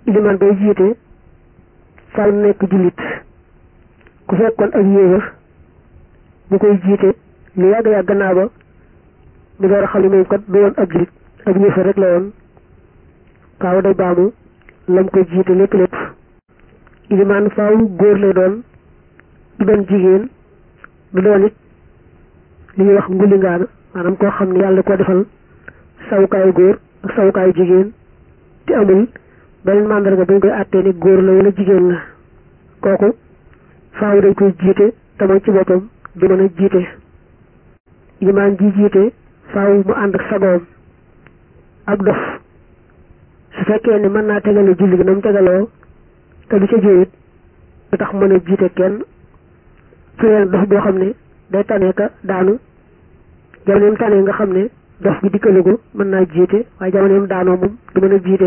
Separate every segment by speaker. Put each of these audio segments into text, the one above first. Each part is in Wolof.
Speaker 1: ilimaan bay jiite faaw nekk jullit ku fekkoon ak yéefar bu koy jiite lu yàgg yàgg gannaaw ba mu door a xam ne moom kat du woon ab jullit ab yéefar rek la woon faaw day baamu lam koy jiite lépp lépp ilimaan faaw góor lay doon du doon jigéen du doon it li ñuy wax ngulingaana maanaam koo xam ne yàlla ko defal sawukaayu góor ak sawukaayu jigéen te amul beneen màndarga bu ñu koy àttee ni góor la wala jigéen la kooku faaw dañ koy jiite te moom ci boppam du mën a jiite ilimaan ji jiite faaw mu ànd ak sagoom ak dof su fekkee ne mën naa tegale julli gi na mu tegaloo te du ca jóoyit du tax mën a jiite kenn su leen dof boo xam ne day tane ka daanu jamoneem tane nga xam ne dof gi dikkalugu mën naa jiite waaye jamoneem daanoo moom du mën a jiite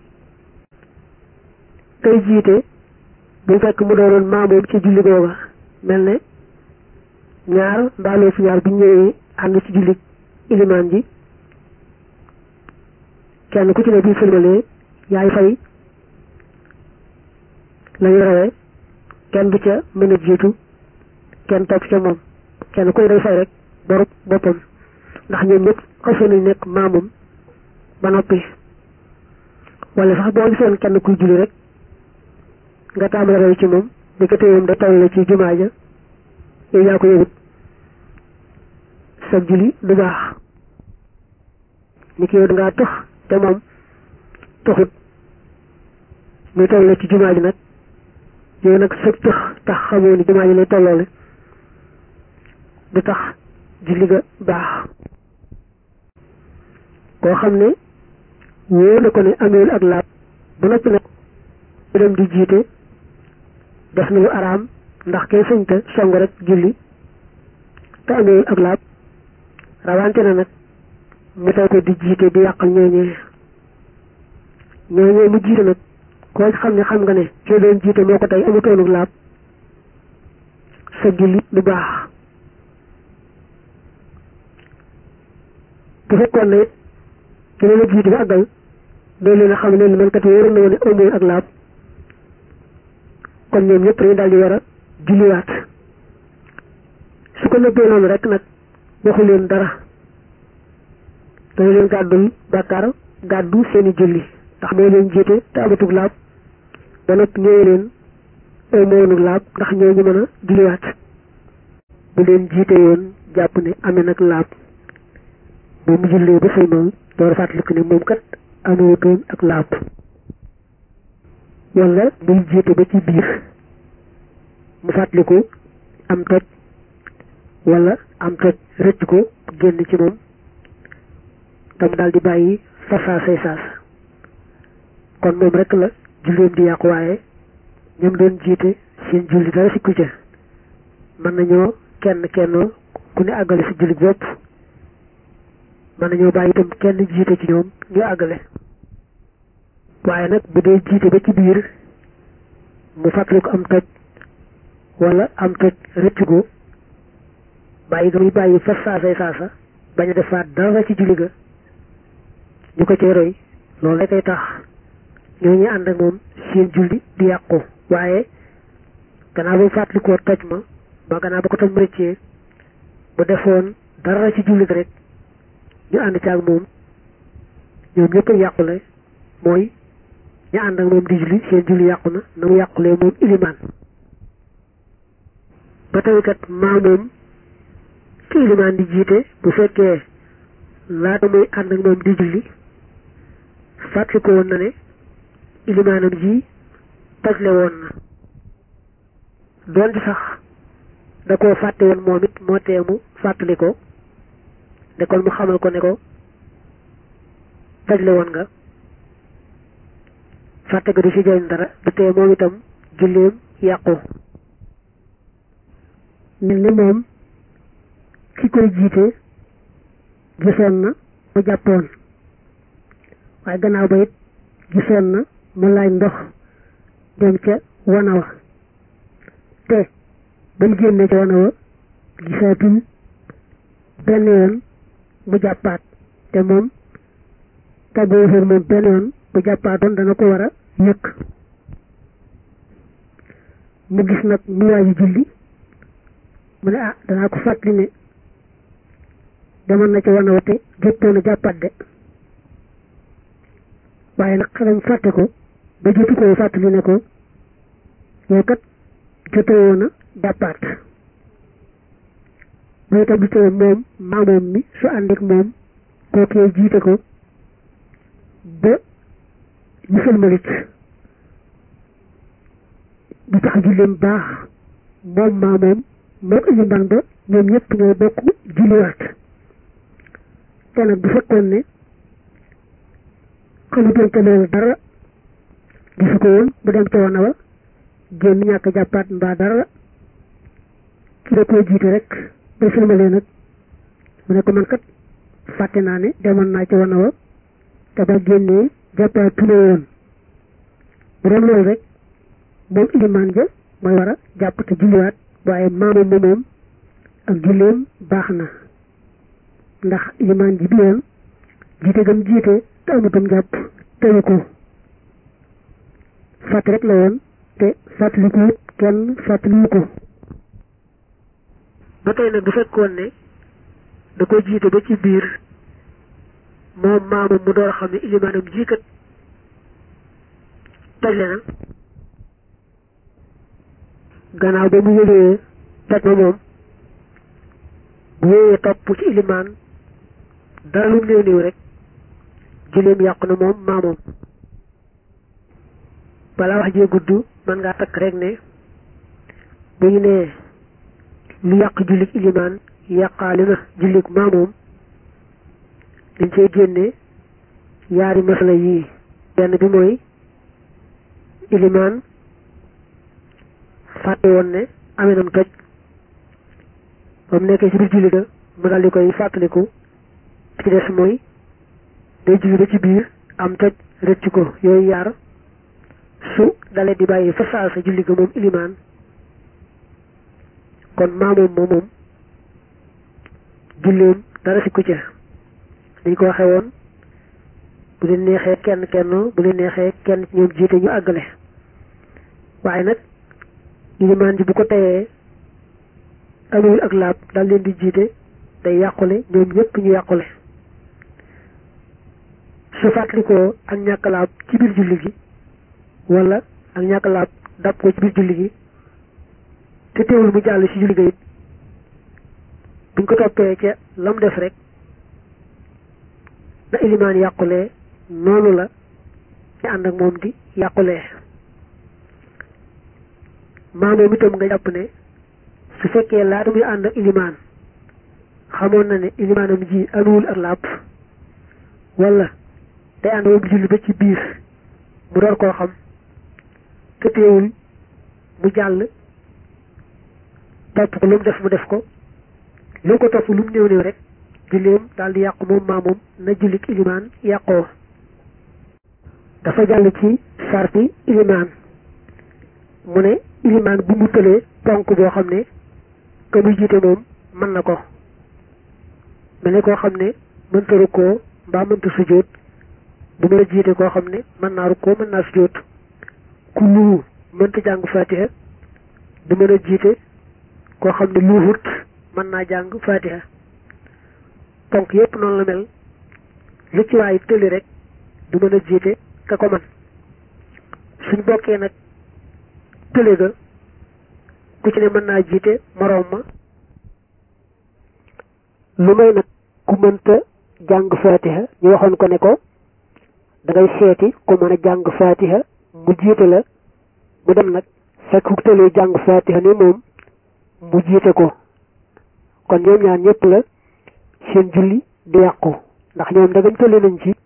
Speaker 1: kay jiite bu fekk mu doonoon maamoom ci julli googa mel ne ñaar mbaaloo fi ñaar bu ñëwee ànd ci julli ilimaan ji kenn ku ci ne bii sëlmalee yaay fay lañu rawee kenn du ca mën a jiitu kenn topp ca moom kenn koy day fay rek borub boppam ndax ñoom ñëpp xasee nañ nekk maamum ba noppi wala sax boo gisoon kenn kuy julli rek nga tàmbali raw ci moom di ko téyoom da toll ci jumaa ja yow yaa ko yëgut sa julli du baax ni ki yow dangaa tux te moom tuxut muy toll ci jumaa ji nag yow nag sa tux tax xamoo ni jumaa ji lay tolloole du tax julli ga baax koo xam ne wóor na ko ne amewul ak laab bu noppi nag mu dem di jiite def na lu araam ndax kay sëñta song rek julli te amewul ak laab rawante na nag mu tay ko di jiite di yàqal ñooñee ñooñee mu jiite nag koo xam ne xam nga ne kii doon jiite moo ko tey amutoonuk laab sa julli du baax bu fekkoon ne ki leen a jiite ba àggal doo leen a xam ne li man kat wóoroon na woon ne amoon ak laab kon ñoom ñëpp dañu daal di war a julliwaat su ko nëbbee noonu rek nag waxu leen dara dañu leen gàddul bàkkaar gàddu seeni julli ndax moo leen jiite te amatug laab ba noppi ñëwee leen amoonug laab ndax ñoo ñu mën a julliwaat bu leen jiite woon jàpp ne amee nag laab moom mu jullee ba fay moom door a fàttaliku ne moom kat amewutoon ak laab wala muy jiite ba ci biir mu fàttaliku am toj wala am toj rëcc ko génn ci moom tam daal di bàyyi fa saasay saas kon moom rek la julleem di yàqu waaye ñoom doon jiite seen julli dara sikku ca mën nañoo kenn kennoo ku ne àggale si julli bopp mën nañoo bàyyi itam kenn jiite ci ñoom ñu àggale waaye nag bu dee jiite ba ci biir mu fàttali ko am toj wala am toj rëcc ko bàyyi ga muy bàyyi fa saasay saasa bañ a defaat dara ci julli ga ñu ko cay roy loolu rek ay tax ñoo ñu ànd ak moom seen julli di yàqu waaye gannaaw ba mu fàttalikoo toj ma ba gannaaw ba ko tam rëccee bu defoon dara ci julli ga rek ñu ànd ci ak moom ñoom ñëpp a yàqule mooy ñu ànd ak moom di julli seen julli yàqu na na mu yàqulee moom ilimaan ba tey kat maa moom ki ilimaan di jiite bu fekkee laata muy ànd ak moom di julli fàttali ko woon na ne ilimaanam ji tojle woon na doonte sax da koo fàtte woon moom it moo teemu fàttali ko de kon mu xamal ko ne ko tojle woon nga fàtte ko du ci jëriñ dara du tee moom itam julleem yàqu mel ni moom ki koy jiite gisoon na mu jàppoon waaye gannaaw ba it gisoon na mu laaj ndox dem ca wana wa te ba mu génnee ca wana wa gisaatul benn yoon mu jàppaat te moom tàggoo moom benn yoon bu jàppaatoon dana ko war a yëkk mu gis nag mu waaji julli mu ne ah danaa ko fàttali ne demoon na ci wana wa te jottoon a jàppaat de waaye nag xelam fàtte ko ba jotu ko fàttali ne ko yow kat jotoo woon a jàppaat mooy tam bitee moom maamoom mi su ànd ak moom kookee jiite ko ba ñu sëlmalit du tax julleem baax moom maamoom moom iliman ba ñoom ñëpp ñooy bokk julliwaat te nag bu fekkoon ne xamutoon te loolu dara gisu ko woon bu dem ca wana wa génn ñàkk jàppaat mbaa dara ki da koo jiite rek ba filmalee nag mu ne ko man kat fàtte naa ne demoon naa ca wana wa te ba génnee jàppaat tule woon bu doon loolu rek moom ilimaan ja mooy war a jàpp te julliwaat waaye maamoom ma moom ak julleem baax na ndax ilimaan ji bi yoon jiite gam jiite te amutam jàpp teyu ko fàtt rek la woon te fàttaliku kenn fàttaliwu ko ba tey nag bu fekkoon ne da ko jiite ba ci biir moom maamam mu door a xam ne ilimaanam jiikat tojle na gannaaw ba mu yëgee toj ma moom bu wéyee topp ci ilimaan dara lu néew néew rek julleem yàqu na moom maamoom balaa wax jee gudd mën ngaa takk rek ne bu ñu nee lu yàq jullik ilimaan yàqaale na jullik maamoom dañ cey génne yaari masala yii benn bi mooy ilimaan fàtte woon ne amee nam toj ba mu nekkee ci biir julli ga mu daldi koy fàttaliku ci des mooy day julli ba ci biir am toj rëcc ko yooyu yaar su dalee di bàyyi fa saa sa julli ga moom ilimaan kon maamoom moom moom julleem dara si ku ca dañ ko waxee woon bu leen neexee kenn kenn bu leen neexee kenn ñoom jiite ñu àggale waaye nag ilimaan ji bu ko teyee amul ak laab daal leen di jiite day yàqule ñoom ñëpp ñu yàqule su fàttalikoo ak ñàkk laab ci biir julli gi wala ak ñàkk laab dab ko ci biir julli gi te teewul mu jàll ci julli ga it buñ ko toppee ca lam def rek na ilimaan yàqulee noonu la ñu ànd ak moom di yàqulee maamoom itam nga jàpp ne su fekkee laata muy ànd ak ilimaan xamoon na ne ilimaanam ji anuwul ak làpp wala day ànd moom julli ba ci biir mu door koo xam te teewul mu jàll topp ko lu mu def mu def ko lu ko topp lu mu néew néew rek julleem daal di yàqu moom maamoom na jullik ilimaan yàqoo dafa jàll ci sarti ilimaan mu ne ilimaan bu mu tëlee ponk boo xam ne ka muy jiite moom mën na ko mel ne koo xam ne mënta rukkoo mbaa mënta sujjóot bu mën a jiite koo xam ne mën naa rukkoo mën naa sujjóot ku luu mënta jàng fatiha du mën a jiite koo xam ne luuhut mën naa jàng fatiha ponk yépp noonu la mel lu ci waay tëli rek du mën a jiite ka ko man suñ bokkee nag tële ga ku ci ne mën naa jiite moroom ma lu may nag ku mënta jàng fatiha ñu waxoon ko ne ko da ngay seeti ku mën a jàng fatiha mu jiite la mu dem nag fekk ku tëlee jàng fatiha ni moom mu jiite ko kon ñoom ñaar ñëpp la seen julli di yàqu ndax ñoom dagam tële nañ ci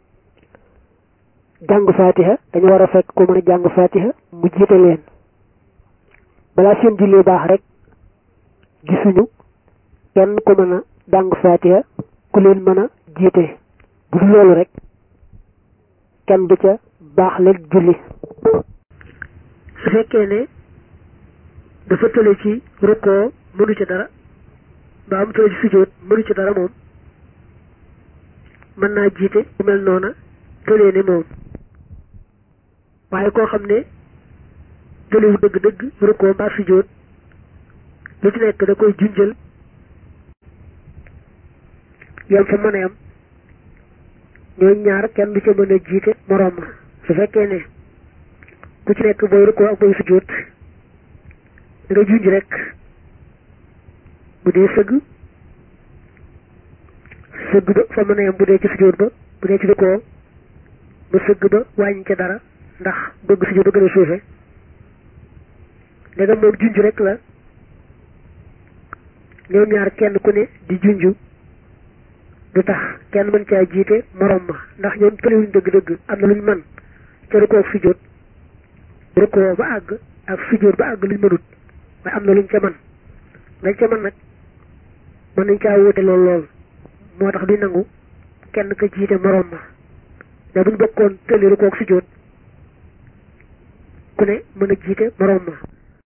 Speaker 1: jàng fatiha dañu war a fekk ku mën a jàng fatiha mu jiite leen balaa seen julli baax rek gisuñu kenn ku mën a jàng fatiha ku leen mën a jiite bu dul loolu rek kenn du ca baax leen julli su fekkee ne dafa tële ci rukkoo mënu ci dara ba am tële ci sujjóot mënu ci dara moom mën naa jiite ku mel noona tëlee ne moom waaye koo xam ne tëliwu dëgg-dëgg rukkoo mbaa sujjóot lu ci nekk da koy junjal yam fa mën a yam ñooñ ñaar kenn du ca mën a jiite moroom ma su fekkee ne ku ci nekk booy rukkoo ak booy sujjóot da nga junj rek bu dee sëgg sëgg ba fa mën a yam bu dee ci sujjóot ba bu dee ci rukkoo ba sëgg ba wàññi ca dara ndax bëgg sujjóot ba gën a suufe ndegam moom junj rek la ñoom ñaar kenn ku ne di junj du tax kenn mën caa jiite morom ma ndax ñoom tëliwuñ dëgg-dëgg am na luñ mën ca rukkoo ak sujjóot rukkoo ba àgg ak sujjóot ba àgg luñ mënut waaye am na luñ ca mën lañ ca mën nag mën nañ caa wóote lool lool moo tax duñ nangu kenn ka jiite morom ma mais buñ bokkoon tëli rukkoo ak sujjóot ku ne mën a jiite morom ma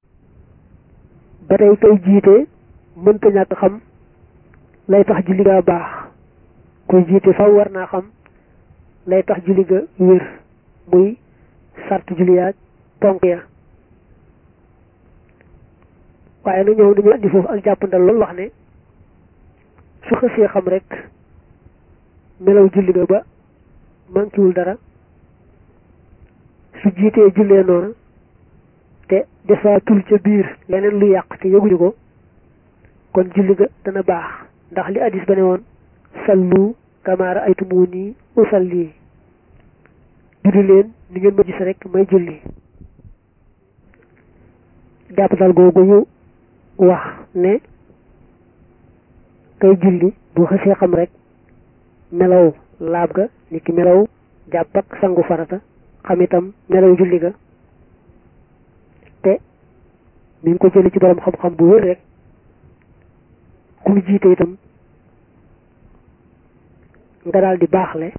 Speaker 1: ba tey kay jiite mënta ñàkk xam lay tax julli ga baax kuy jiite faw war naa xam lay tax julli ga wér muy sart julli yaag ponk ya waaye nag ñoom dañu andi foofu ak jàppandal loolu wax ne su xësee xam rek melaw julli ga ba mankiwul dara su jiitee jullee noonu te defaatul ca biir leneen lu yàq te yëguñu ko kon julli ga dana baax ndax li addis ba ne woon sallu kama ra'aytumuni usalli julli leen ni ngeen ma gis rek may julli jàppatal googu ñu wax ne kay julli bu xësee xam rek melaw laab ga ni ki melaw jàpp ak sangu farata xam itam melaw julli ga te mi ngi ko jëli ci borom xam-xam bu wér rek ku mu jiite itam nga daal di baaxle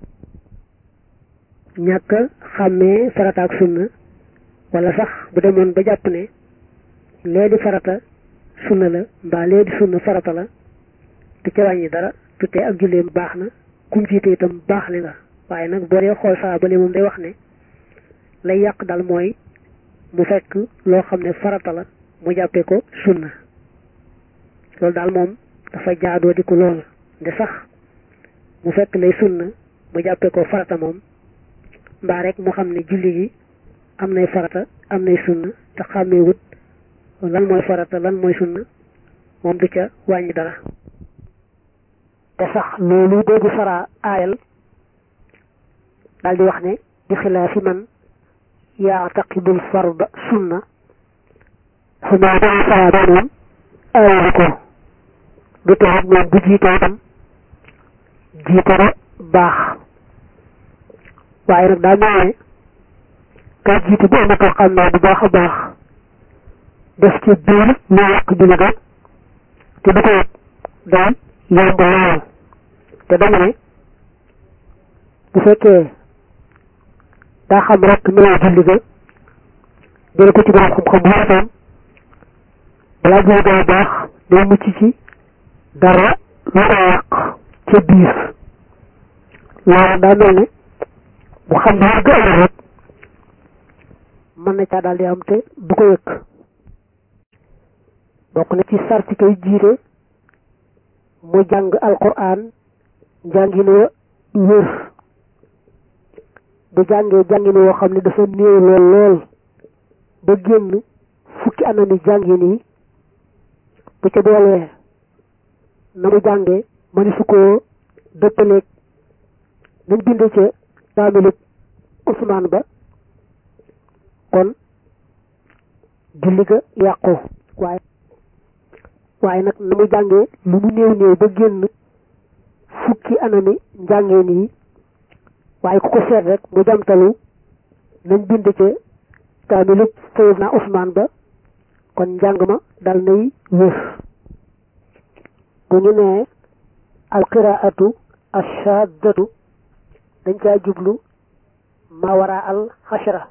Speaker 1: ñàkk xàmmee farata ak sunna wala sax bu demoon ba jàpp ne lee di farata sunna la mbaa lee di sunna farata la te ca wàññi dara tutee ak julleem baax na ku mu jiite itam baaxle nga waaye nag boo dee xool saa bale moom day wax ne lay yàq dal mooy mu fekk loo xam ne farata la mu jàppee ko sunna loolu daal moom dafa jaadoo di ko lool de sax mu fekk lay sunna mu jàppee ko farata moom mbaa rek mu xam ne julli gi am nay farata am nay sunna te xàmmee wut lan mooy farata lan mooy sunna moom du ca wàññi dara te sax loolu doogu sara aayal daal di wax ne di xilaafi man yaataqidul farda sunna su ma daa sara doon aayalu ko du taxit moom bu jiitoo tam jiitara baax waaye nag daa mel ne ka jiite bu amee ko xam naa bu baax a baax def ci biir lu yàq julli ga te du ko yëg day yomb lool te dama ne bu fekkee daa xam rek meloo julli ga jële ko ci borom xam-xam bu waxtaan balaa julli ga baax day mucc ci dara lu ko yàq ca biir loolu daa mel ne bu xam ne war ga rek mën na caa daal di am te du ko yëg bokk na ci sarti kay jiite mu jàng alquran njàngin wa wér bu jàngee jàngin woo xam ne dafa néew lool lool ba génn fukki anami jàngin yi bu ca doolee na mu jàngee mëni su koo dëppaleeg nañ binde ca kaamilub Usmaan ba kon julli ga yàqu waaye waaye nag na mu jàngee lu mu néew néew ba génn fukki anami njàngeen yi waaye ku ko seet rek mu jamtalu nañ bind ca kaamilub Sayyidna Usmaan ba kon njàng ma dal nay wér bu ñu nee alqiraatu ashaddatu dañ caa jublu ma wara al xashara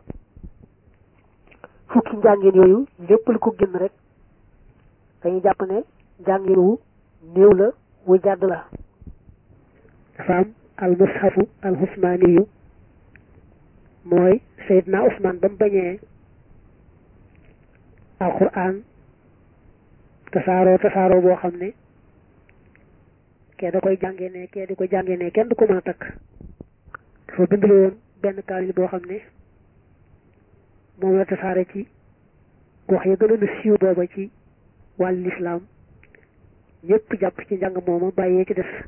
Speaker 1: fukki njàngin yooyu lépp lu ko génn rek dañuy jàpp ne njàngin wu néew la wu jàdd la dafa am al mushafu al husmaaniyu mooy Seydina Ousmane ba mu bañee alquran tasaaroo tasaaroo boo xam ne kee da koy jàngee ne kee di ko jàngee ne kenn du ko mën a takk dafa bindlu woon benn kaamil boo xam ne moom la tasaare ci gox ya gënoon a siiw booba ci wàllu lislaam ñëpp jàpp ci njàng mooma bàyyee ci des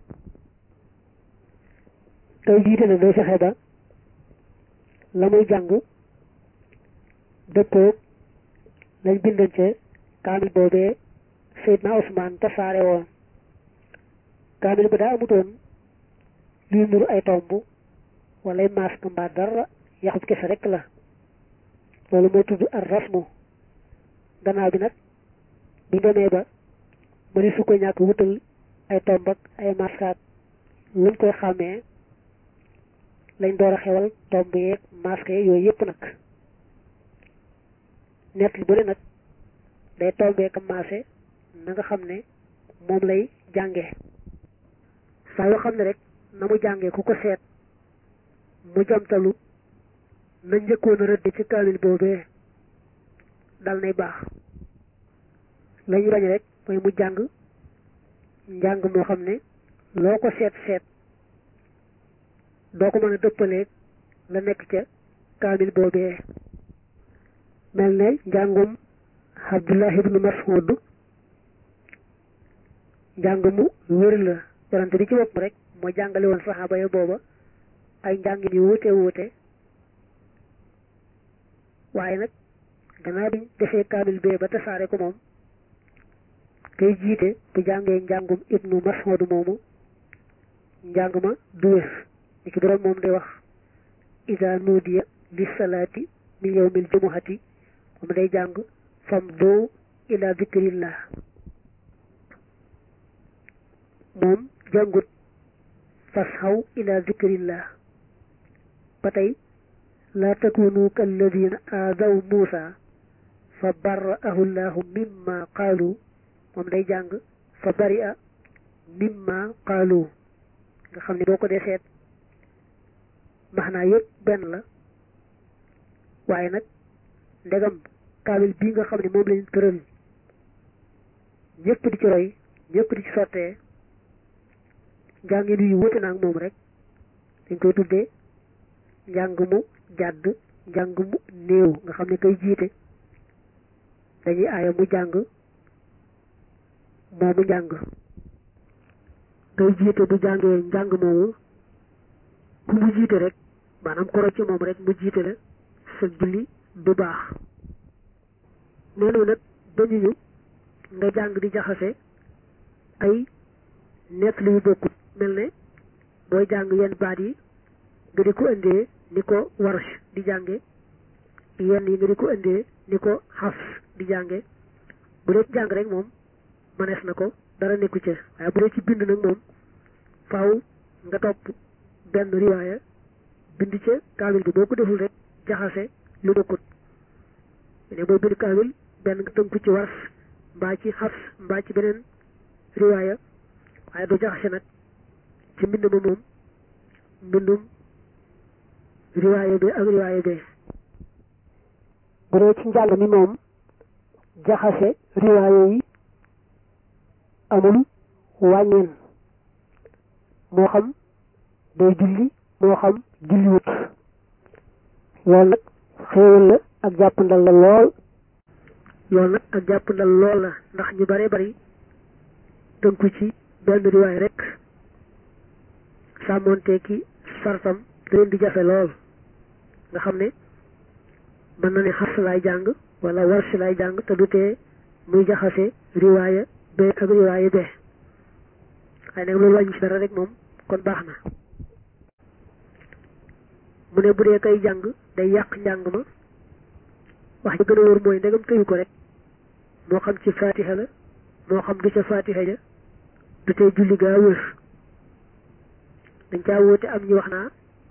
Speaker 1: tey jiite na day fexe ba la muy jàng dëppoog lañ bindoon ca kaamil boobee Seydina Ousmane tasaare woon kaamil ba daa amutoon luy nuru ay tomb wala masque mbaa dara yaxut kese rek la loolu mooy tudd ar rasmu gannaaw bi nag bi demee ba mëni su ko ñàkk wutal ay tomb ak ay masque ak luñ koy xàmmee lañ door a xewal tomb yeeg masque yeeg yooyu yëpp nag nett li bu ne nag day tombee ka maase na nga xam ne moom lay jànge saa yoo xam ne rek na mu jàngee ku ko seet mu jamtalu na njëkkoon a rëdd ci kaamil boobee dal nay baax lañu bañ rek mooy mu jàng njàng moo xam ne loo ko seet seet doo ko mën a dëppaleeg la nekk ca kaamil boobee mel ne njàngum Abdullah ibnu Mas'ud njàng mu wér la yonante bi ci bopp rek moo jàngale woon saxaaba ya booba ay njàngin yu wuute wuute waaye nag gannaaw biñ defee kaamil bee ba tasaare ko moom kay jiite bu jàngee njàngum ibnu Mas'ud moomu njàng ma du wér ni ki borom moom day wax iza nuudiya li salaati min yawmil jumuhati moom day jàng fam doo ila zikrillah moom jàngut fasxaw ila zikrillah ba tey laa takunu kalladina aadaw muusa fa barra'ahu llahu mimma qaalu moom day jàng fa bari'a mimma qaalu nga xam ne boo ko dee seet maxnaa yëpp benn la waaye nag ndegam kaamil bii nga xam ne moom lañ tëral ñëpp di ci roy ñëpp di ci sottee njàngin yu wute naag moom rek dañ koy tuddee njàng mu jàdd njàng mu néew nga xam ne kay jiite dañuy aaya mu jàng moomu njàng kay jiite bu jàngee njàng moomu ku mu jiite rek maanaam koro ci moom rek mu jiite la sa julli du baax noonu nag dañu ñu nga jàng di jaxase ay nett li yu bokkut mel ne booy jàng yenn baat yi nga di ko indee ni ko warsh di jànge yenn yi nga di ko indee ni ko xafs di jànge bu dee ci jàng rek moom mënees na ko dara nekku ca waaye bu dee ci bind nag moom faaw nga topp benn riwaaya bind ca kaamil bi boo ko deful rek jaxase lu bokkut ne booy bind kaamil benn nga tënku ci wars mbaa ci xafs mbaa ci beneen riwaaya waaye du jaxase nag ci mbind ma moom mbindum riwaaya bi ak riwaaya bi bu dee ci njàng mi moom jaxase riwaaya yi amul wàññeen moo xam day julli moo xam julliwut loolu nag xéewal la ak jàppandal la lool loolu nag ak jàppandal lool la ndax ñu bare bari tënku ci benn riwaay rek sàmmoonte ki sartam da leen di jafe lool nga xam ne mën na ne xas laay jàng wala warsi laay jàng te du tee muy jaxase riwaaya be ak riwaaya be waaye nag loolu wàññi ci dara rek moom kon baax na mu ne bu dee kay jàng day yàq njàng ma wax ji gën a wóor mooy ndegam tëyu ko rek moo xam ci fatiha la moo xam du ca fatiha ja du tey julli gaa wër dañ caa wóote am ñu wax naa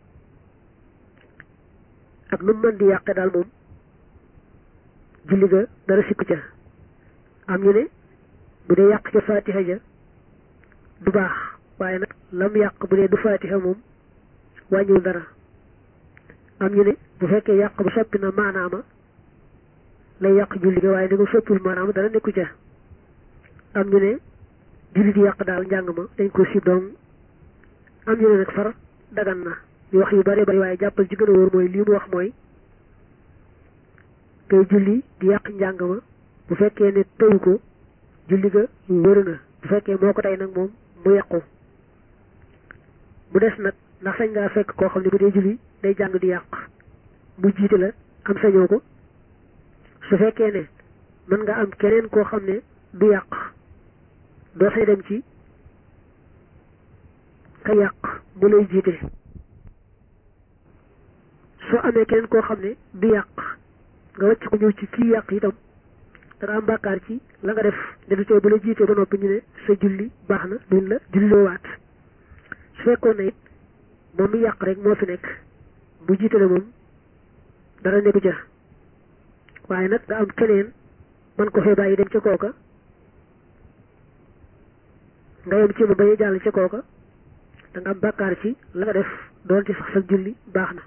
Speaker 1: ak nu mën di yàqe daal moom julli ga dara sikku ca am ñu ne bu dee yàq ca fatiha ja du baax waaye nag lam yàq bu dee du fatiha moom wàññiwul dara am ñu ne bu fekkee yàq bu soppi na maanaama lay yàq julli ga waaye ni nga soppul maanaama dara nekku ca am ñu ne julli di yàq daal njàng ma dañ ko sib doom am ñu ne nag far dagan na ñu wax yu bari bari waaye jàppal ci gën a wóor mooy lii mu wax mooy ngay julli di yàq njàng ma bu fekkee ne tëyu ko julli ga wër na bu fekkee moo ko tey nag moom mu yàqu mu des nag ndax sañ ngaa fekk koo xam ne bu dee julli day jàng di yàq mu jiite la am sañoo ko su fekkee ne mën nga am keneen koo xam ne du yàq doo say dem ci ka yàq mu lay jiite soo amee keneen koo xam ne du yàq nga wàcc ko ñëw ci kii yàq itam da nga am bàkkaar ci la nga def dedu tey bu la jiitee ba noppi ñu ne sa julli baax na duñ la julloo waat su fekkoon ne it moom mi yàq rek moo fi nekk bu jiite la moom dara nekku ca waaye nag nga am keneen man ko fee bàyyi dem ca kooka nga yem ci mu bañ a jàll ca kooka da nga am bàkkaar ci la nga def doon ci sax sa julli baax na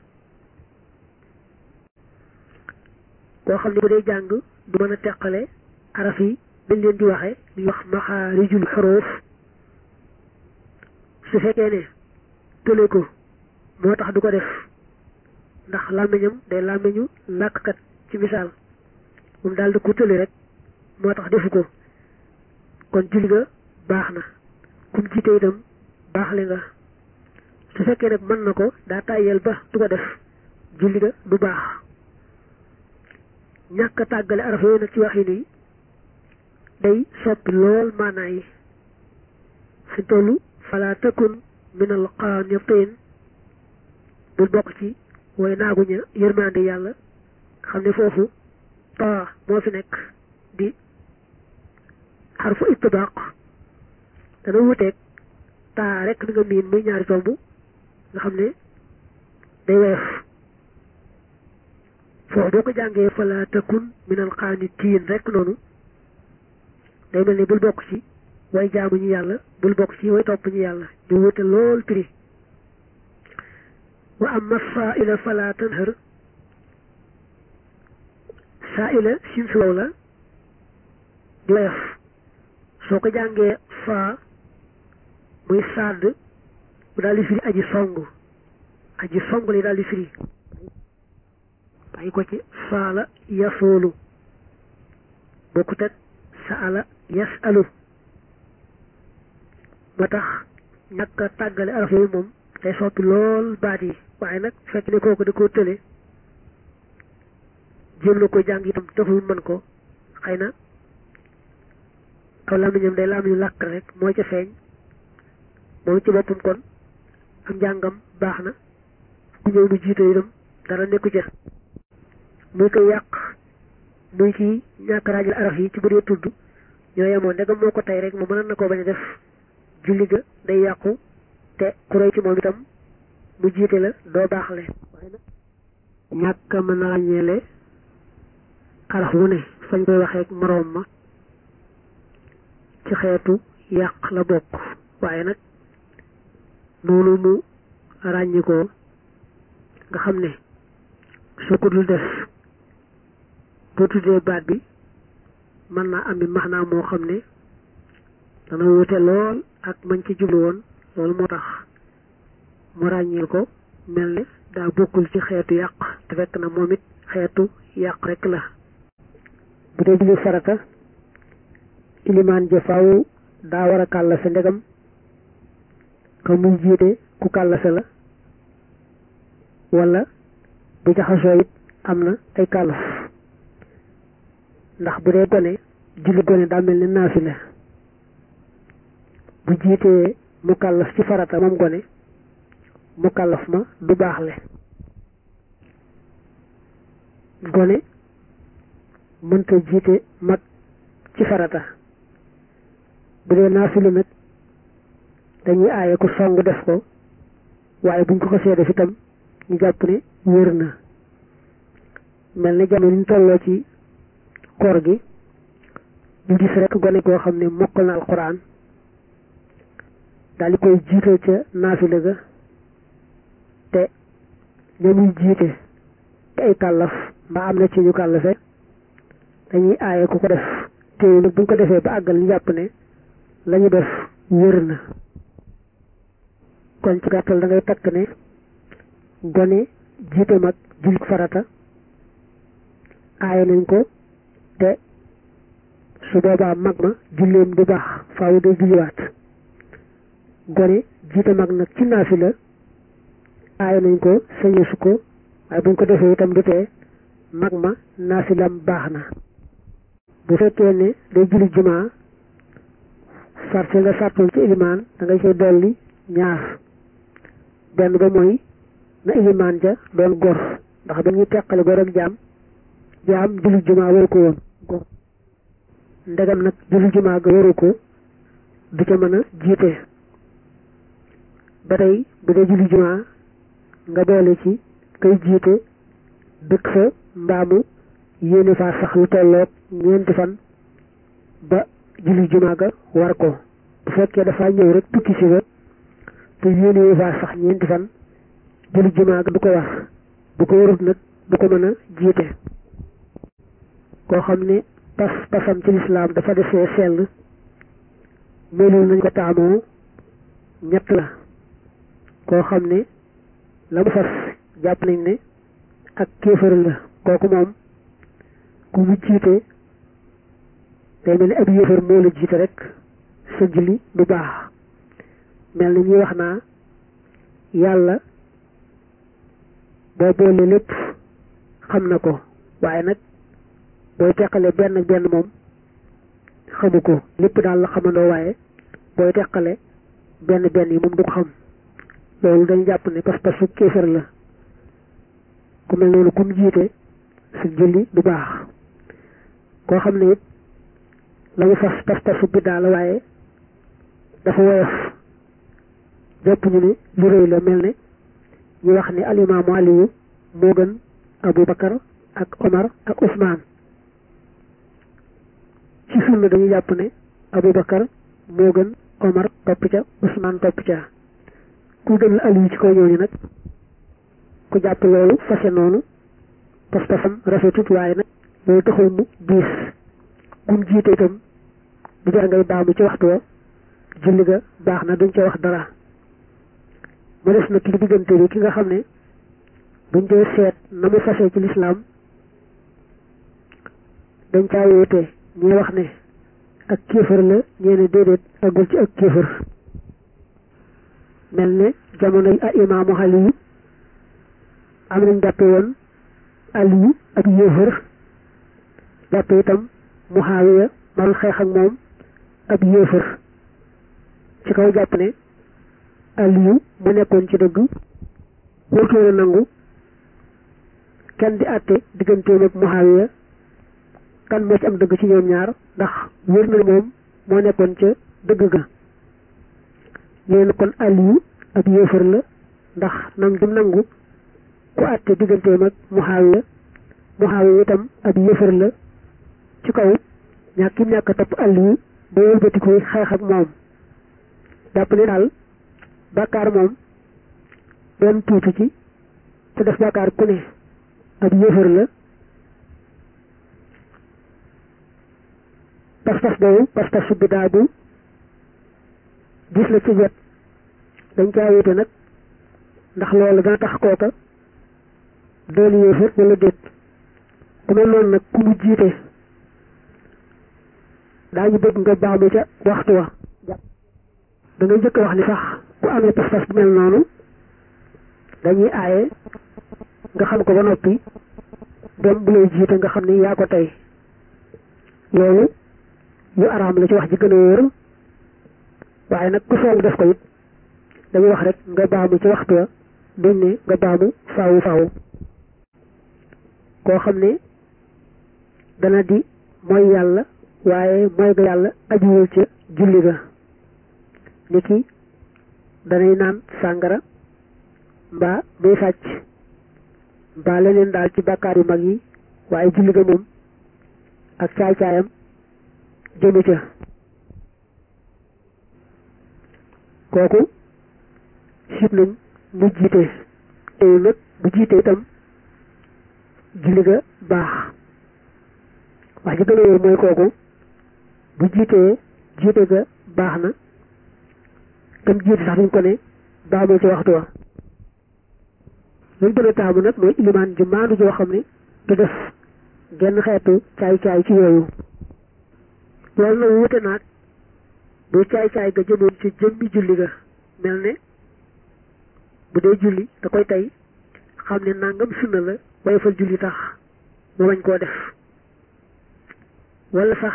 Speaker 1: koo xam ne bu dee jàng du mën a teqale araf yi dañ leen di waxe li wax maxaarijul xuruf su fekkee ne tële ko moo tax du ko def ndax làmmiñam day làmmiñu làkkat ci misaal moom daal di ko tële rek moo tax defu ko kon julli nga baax na kum jiite itam baax le nga su fekkee nag mën na ko daa tàyyeel ba du ko def julli nga du baax ñàkk a tàggale araf yooyu nag ci wax yi nii day soppi lool maanaa yi fi tollu fala takun min al qaanitiin bul bokk ci way naaguña yërmande yàlla xam ne foofu taa moo fi nekk di xarfu ittibaaq dana wuteeg taa rek li nga miin muy ñaari tomb nga xam ne day weef foofu boo ko jàngee fala takun min al qaanitiin rek noonu day mel ni bul bokk ci way jaamu ñu yàlla bul bokk ci way topp ñu yàlla ñu wute lool prix wa amma saa'ila fala tanhar saa'ila sin su wow la di woyof soo ko jàngee faa muy sàdd mu daal di firi aji song aji song li daal di firi bàyyi ko ci faala yasoolu bokkut ak saala yasalu moo tax ñàkk a tàggale araf yooyu moom day soppi lool baat yi waaye nag fekk ne kooku da koo tële jéem na ko jàng itam taxul mën ko xëy na aw làmmiñam day làmmiñu làkk rek moo ca feeñ moom ci boppam kon am njàngam baax na ku ñëw mu jiite itam dara nekku ca muy koy yàq muy ci ñàkk raajal araf yi ci bu dee tudd ñoo yemoon ndegam moo ko tey rek mu mën na koo bañ a def julli ga day yàqu te ku roy ci moom itam mu jiite la doo baaxle ñàkk a mën a ràññeele araf wu ne fañ koy waxee ak moroom ma ci xeetu yàq la bokk waaye nag noonu mu ràññikoo nga xam ne soo ko dul def boo tuddee baat bi mën naa am bi max naa moo xam ne dana wute lool ak mañ ci jublu woon loolu moo tax mu ràññil ko mel ne daa bokkul ci xeetu yàq te fekk na moom it xeetu yàq rek la bu dee julli farata ilimaan ja faaw daa war a kàllase ndegam ka muy jiite ku kàllase la wala bu jaxasoo it am na ay kàllaf ndax bu dee gone julli gone daa mel ne naafila bu jiitee mu kàllaf ci farata moom gone mu kàllaf ma du baaxle gone mënta jiite mag ci farata bu dee naafila nag dañuy aaye ku song def ko waaye buñ ko ko see def itam ñu jàpp ne wér na mel ne jamono ñu tolloo ci koor gi ñu gis rek gone koo xam ne mokkal na alxuraan daal di koy jiital ca naafila ga te ña muy jiite te ay kàllaf mbaa am na ci ñu kàllafe dañuy aaye ku ko def teew nag buñ ko defee ba àggal ñu jàpp ne la ñu def wér na kon ci gàttal da ngay takk ne gone jiite mag jullit farata aaye nañ ko te su boobaa mag ma julleem du baax faaw day julliwaat gone jiite mag nag ci naafila aaye nañ ko sañeesu ko waaye buñ ko defee itam du tee mag ma naafilam baax na bu fekkee ne day julli jumaa sart nga sartul ci ilimaan da ngay cay dolli ñaar benn ba mooy na ilimaan ja doon gor ndax ba ñuy teqale gor ak jaam jaam julli jumaa waru ko woon gor ndegam nag julli jumaa ga waru ko du ca mën a jiite ba tey bu dee julli jumaa nga boole ci kay jiite dëkk fa mbaamu yéene faa sax lu tolloog ñeenti fan ba julli jumaa ga war ko bu fekkee dafa ñëw rek tukki si ba te yéene faa sax ñeenti fan julli jumaa ga du ko war bu ko warut nag du ko mën a jiite koo xam ne pas pasam ci lislaam dafa defee sell melul nañ ko taamoo ñett la koo xam ne la mu fas jàpp nañ ne ak kéefër la kooku moom ku mu jiite day mel ni ab yéefar moo la jiite rek sa julli du baax mel ni ñuy wax naa yàlla boo boole lépp xam na ko waaye nag booy teqale benn benn moom xamu ko lépp daal la xamandoo waaye booy teqale benn benn yi moom du ko xam loolu dañu jàpp ne pas-pasu kéefar la ku mel noonu ku mu jiite sa julli du baax koo xam ne it la mu fas pas-pasu biddaa la waaye dafa woyof jàpp ñu ne lu rëy la mel ne ñu wax ni alimaamu aliyu moo gën abou bakar ak omar ak ousmane ci sunna dañuy jàpp ne abou bakar moo gën omar topp ca ousmane topp ca ku gën la aliyu ci kaw ñooñu nag ku jàpp loolu fase noonu pas-pasam rafetut waaye nag loolu taxul mu diis kum jiite itam du jar ngay baamu ci waxtu wa julli ga baax na duñ ca wax dara mu des na ki diggante bi ki nga xam ne buñ dee seet na mu fase ci lislaam dañ caa wóote ñi wax ne ak kéefër la ñee ne déedéet agul ci ak kéefër mel ne jamonoy a imaamu Aliyu am nañ jàppe woon Aliyu ak yéefër jàppe itam Muhaawiya man xeex ak moom ab yéefër ci kaw jàpp ne Aliyu mu nekkoon ci dëgg wóotoon a nangu kenn di àtte digganteem ak Muhaawiya kan moo ci am dëgg ci ñoom ñaar ndax wér na moom moo nekkoon ca dëgg ga ñeen kon Aliyu ab yéefar la ndax nam dum nangu ku àtte digganteem ak Muhaawiya Muhaawiya itam ab yéefar la ci kaw ñàkk kim ñàkk topp Aliyu ba wëlbati koy xeex ak moom jàpp ne daal bàkkaar moom doon tuuti ci te def bàkkaar ku ne ab yéefar la pas-pas boobu pas-pas su biddaa bu gis la ci wet dañ caa wéete nag ndax loolu dana tax kooka doon yéefar wala déet ku mel noonu nag ku mu jiite daañu bëgg nga baamu ca waxtu wa da ngay njëkk wax ni sax ku amee pas-pas bu mel noonu dañuy aaye nga xam ko ba noppi dem bu lay jiite nga xam ni yaa ko tey loolu lu araam la ci wax ji gën a wóor waaye nag ku soog def ko it dañuy wax rek nga baamu ci waxtu wa duñ ne nga baamu faawu faawu koo xam ne dana di mooy yàlla waaye mooy ga yàlla ajuwul ca julli ga ni ki danay naan sàngara mbaa muy sàcc mbaa leneen daal ci bàkkaar yu mag yi waaye julli ga moom ak caay-caayam jëmu ca kooku sib nañ mu jiite teewul nag bu jiite itam julli ga baax wax ji gën a wóor mooy kooku bu jiitee jiite ga baax na tam jiite sax duñ ko ne baamoo ci waxtu wa luñ gën a taamu nag mooy ilimaan ju maandu joo xam ne du def genn xeetu caay-caay ci yooyu loolu nag wute naag bu caay-caay ga jëmoon ci jëmmi julli ga mel ne bu dee julli da koy tey xam ne nangam sunna la woyofal julli tax mu bañ koo def wala sax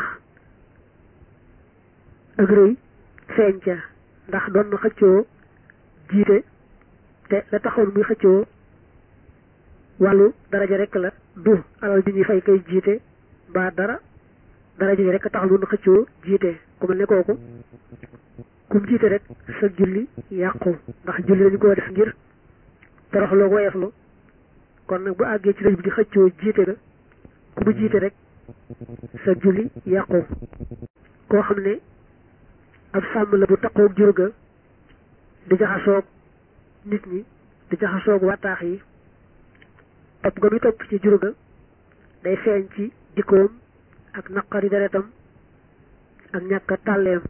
Speaker 1: ak rëy feeñ ca ndax doon na xëccoo jiite te la taxoon muy xëccoo wàllu daraja rek la du alal bi ñuy fay kay jiite mbaa dara daraja ji rek taxal doon na xëccoo jiite ku mel ne kooku kum jiite rek sa julli yàqu ndax julli dañu ko def ngir toroxloo woyeflu kon nag bu àggee ci rëj bi di xëccoo jiite ga ku mu jiite rek sa julli yàqu koo xam ne ab sàmm la bu taqoog jur ga di jaxasoog nit ñi di jaxasoog wattaax yi topp ga muy topp ci jur ga day feeñ ci jikkoom ak naqari deretam ak ñàkk tàlleem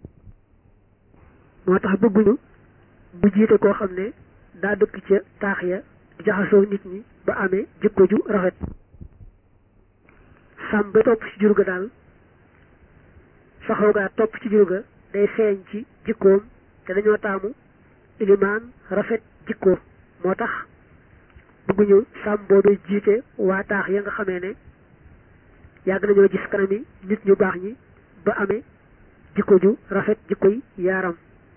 Speaker 1: moo tax bëgguñu bu jiite koo xam ne daa dëkk ca taax ya di jaxasoo nit ñi ba amee jikko ju rafet sàmm ba topp ci jur ga daal saxoo gaa topp ci jur ga day feeñ ci jikkoom te dañoo taamu ilimaan rafet jikko moo tax bëgguñu sàmm boobu jiite waa taax ya nga xamee ne yàgg nañoo gis kanami nit ñu baax ñi ba amee jikko ju rafet jikkoy yaaram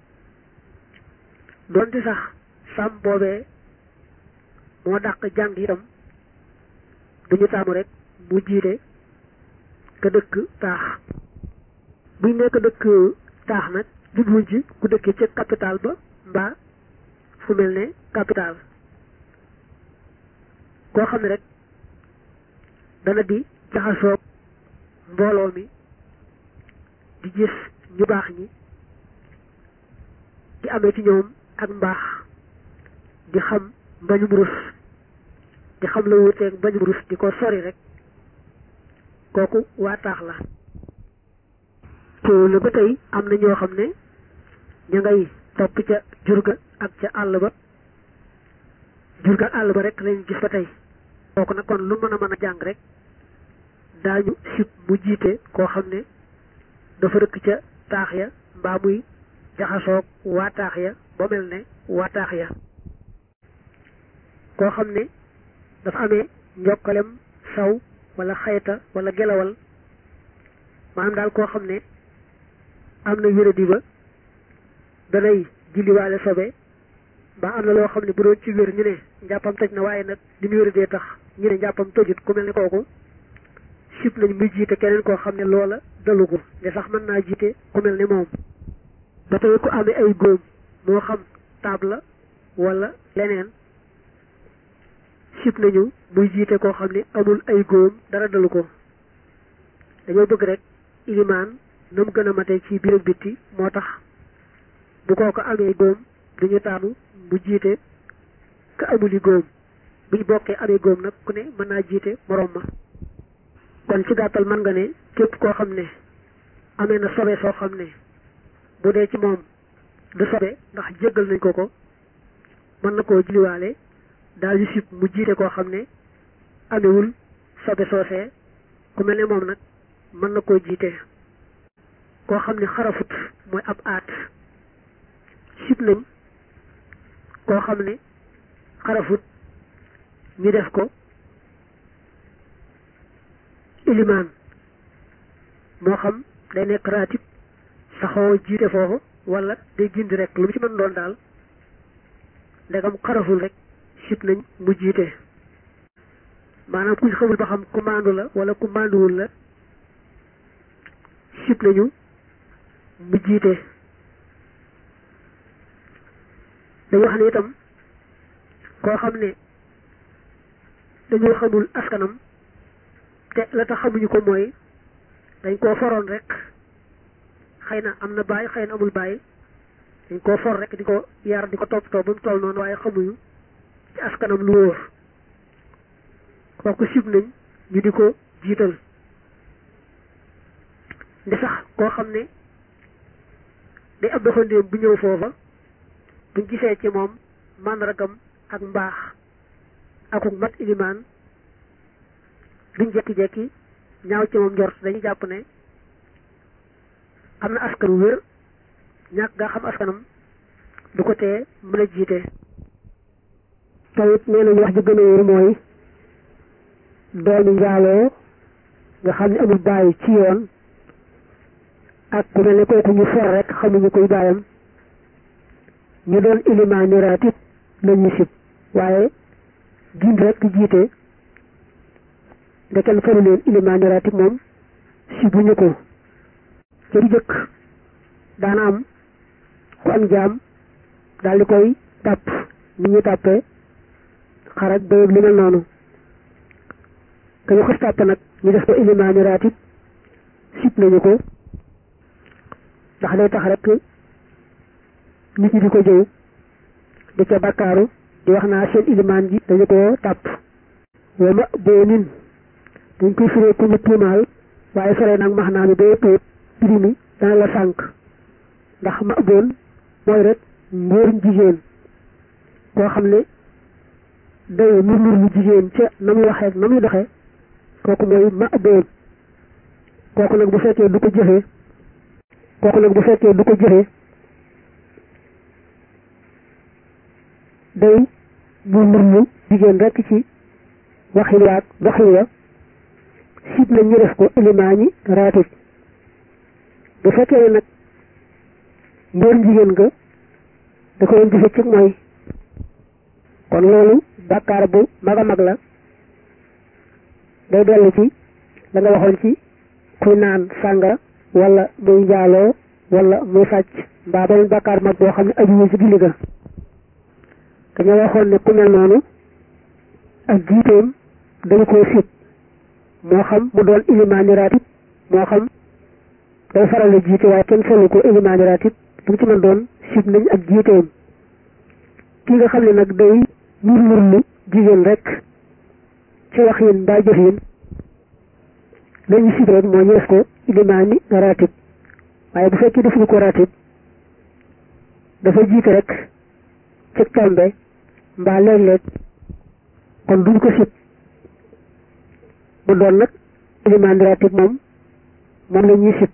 Speaker 1: donte sax sàmm boobee moo dàq jàng itam duñu taamu rek mu jiite ka dëkk taax buñ nekk dëkk taax nag jubluñ ci ku dëkkee ca capital ba mbaa fu mel ne capital koo xam ne rek dana di jaxasoog mbooloo mi di gis ñu baax ñi di amee ci ñoom ak mbaax di xam mbañum rus di xam la wuteeg mbañum rus di ko sori rek kooku waa taax la teewul ba tey am na ñoo xam ne ña ngay topp ca jurga ak ca àll ba jurga ak àll ba rek lañ gis ba tey kooku nag kon lu mën a mën a jàng rek daañu sib mu jiite koo xam ne dafa rëkk ca taax ya mbaa muy jaxasoog waa taax ya ba mel ne waa taax ya koo xam ne dafa amee njokkalem saw wala xayta wala gelawal maanaam daal koo xam ne am na wéradi ba danay julliwaale sobe mbaa am na loo xam ne bu doon ci wér ñu ne njàppam toj na waaye nag li mu wéradee tax ñu ne njàppam tojut ku mel ne kooku sib nañ muy jiite keneen koo xam ne loola dalu ko ne sax mën naa jiite ku mel ne moom ba tey ku amee ay góom moo xam taab la wala leneen sib nañu muy jiite koo xam ne amul ay góom dara dalu ko dañoo bëgg rek ilimaan na mu gën a mate ci biir ak bitti moo tax bu koo ko amee góom duñu taamu mu jiite ka amuli góom buñ bokkee amee góom nag ku ne mën naa jiite morom ma kon ci gàttal mën nga ne képp koo xam ne amee na sobe soo xam ne bu dee ci moom du sobe ndax jéggal nañ ko ko mën na koo julliwaale daal di sib mu jiite koo xam ne amewul sobe soosee ku mel ne moom nag mën na koo jiite koo xam ne xarafut mooy ab aat sib nañ koo xam ne xarafut ñu def ko ilimaan moo xam day nekk raatib saxoo jiite foofu wala day gindi rek lu mu ci mën doon daal ndegam xaraful rek sib nañ mu jiite maanaam ku xamul ba xam commande la wala commanduwul la sib nañu mu jiite dañu wax ne itam koo xam ne dañoo xamul askanam te la tax xamuñu ko mooy dañ koo foroon rek xëy na am na baay xëy na amul baay dañ koo for rek di ko yar di ko toppatoo ba mu toll noonu waaye xamuñu ci askanam lu wóor kooku sib nañ ñu di ko jiital ndi sax koo xam ne day ab doxandéem bu ñëw foofa buñ gisee ci moom màndargam ak mbaax akuk mat ilimaan duñ jekki-jekki ñaaw ci moom njort dañuy jàpp ne am na askan wu wér ñàkk nga xam askanam du ko tee mën a jiite
Speaker 2: tawit nee nañu wax ji gën a wér mooy doomi njaaloo nga xam ne amul bàyyi ci yoon ak ku mel ne kooku ñu for rek xamuñu koy bàyyam ñu doon ilimaani raatib la ñuy sib waaye gind rek di jiite nde kenn faru leen ilimaani raatib moom sibuñu ko ca di jëkk daana am ku am jaam daal di koy tàpp ni ñu tàppee xaraj bayëb li mel noonu ka ñu xas tàpp nag ñu def ko ilimaani raatib sib nañu ko ndax day tax rek nit ñi di ko jëw di ca bakkaaru di wax naa seen ilimaan ji dañu ko tàpp wa ma boo nin dañ koy firee ku ñu tuumaal waaye sore nag max naa mi ba yëpp prix mi dana la sànk ndax ma boon mooy rek ngóorum jigéen koo xam ne day nur nur lu jigéen ca na muy waxee na muy doxee kooku mooy ma boon kooku nag bu fekkee du ko jëfee kooku nag bu fekkee du ko jëfee day nur nur lu jigéen rekk ci waxin waag doxin wa sib nañ ñu def ko ilimaani raatib bu fekkee nag mbóor jigéen nga da ko doon jëfe ci mooy kon loolu bàkkaar bu mag a mag la day dellu ci la nga waxoon ci kuy naan sàngara wala muy njaaloo wala muy sàcc mbaa beneen bàkkaar mag boo xam ne ajuwul ci julli ga dañoo waxoon ne ku mel noonu ak jiiteem dañu koo sib moo xam mu doon ilimaani raatib moo xam day faral la jiite waaye kenn solu ko ilimaani raatib lu mu ci mën doon sib nañ ak jiiteem ki nga xam ne nag day nur nurlu jigéen rek ci wax yin mbaa jëf yin lañu sib rek moo ñu def ko ilimaani raatib waaye bu fekkee defuñu ko raatib dafa jiite rek ci tombe mbaa léeg-léeg kon duñ ko sib bu doon nag ilimaani raatib moom moom la ñuy sib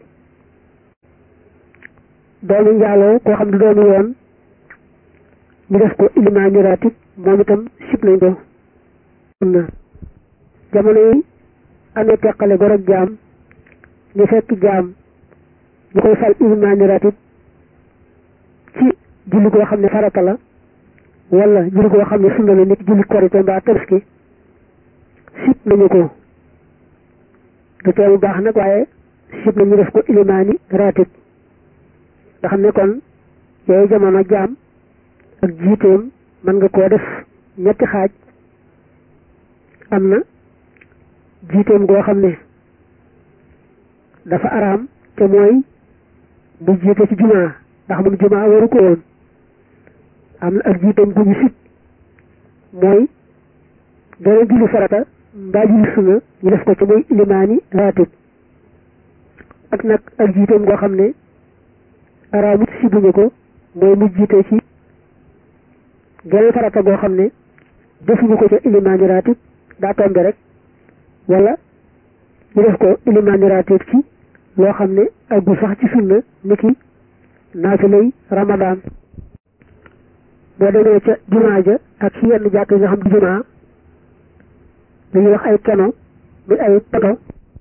Speaker 2: doomu njaaloo koo xam ne doomu yoon ñu def ko ilimaani raatib moom itam sib nañ ko na jamono yi amee teqale gor ak jaam ñu fekk jaam ñu koy fal ilimaani raatib ci julli goo xam ne farata la wala julli goo xam ne sunna la nit julli korite mbaa tabaski sib nañu ko du tee bu baax nag waaye sib nañu def ko ilimaani raatib nga xam ne kon yooyu jamono jaam ak jiiteem mën nga koo def ñetti xaaj am na jiiteem goo xam ne dafa araam te mooy bu jiite ci jumaa ndax moom jumaa waru ko woon am na ak jiiteem gu ñu sib mooy dara julli farata mbaa julli sunna ñu def ko ci muy ilimaani raatib ak nag ak jiiteem goo xam ne araamut sibuñu ko mooy mu jiite ci geneen farata goo xam ne defuñu ko ca ilimaani raatib daa tombe rek wala ñu def ko ilimaani raatib ci loo xam ne aggul sax ci sunna niki naafilay ramadaan boo demee ca jumaa ja ak ci yenn jàkk yi nga xam di jumaa dañuy wax ay keno muy ay poto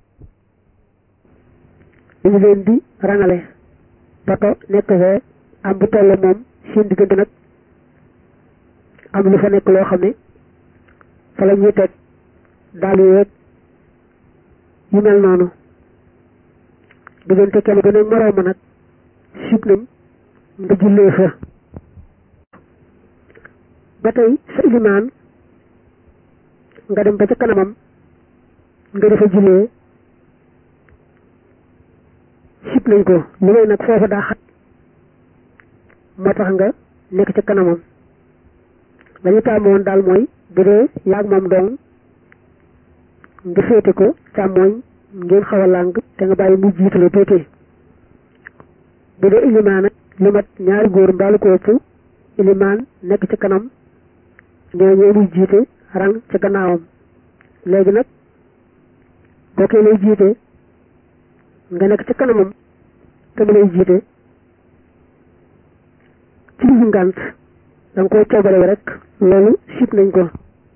Speaker 2: dañu leen di rangale poto nekk fee am bu toll moom seen diggante nag am lu fa nekk loo xam ne fa la ñuy teg daal yu weeg yu mel noonu diggante kenn gën a morooma nag sib nañ nga jullee fa ba tey sa ilimaan nga dem ba ca kanamam nga defa jullee sib nañ ko li ngay nag foofa daa xat moo tax nga nekk ca kanamam lañu taamoon daal mooy bu dee yaag moom dong nga féete ko càmmooñ ngeen xaw a làng te nga bàyyi mu jiitu la tuuti bu dee ilimaan nag lu mat ñaari góor mbaalu ko ëpp ilimaan nekk ci kanam ñoo ñoo muy jiite rang ci gannaawam léegi nag boo koy lay jiite nga nekk ci kanamam te mu lay jiite ci bisu ngànt da nga koy coobare rek loolu sib nañ ko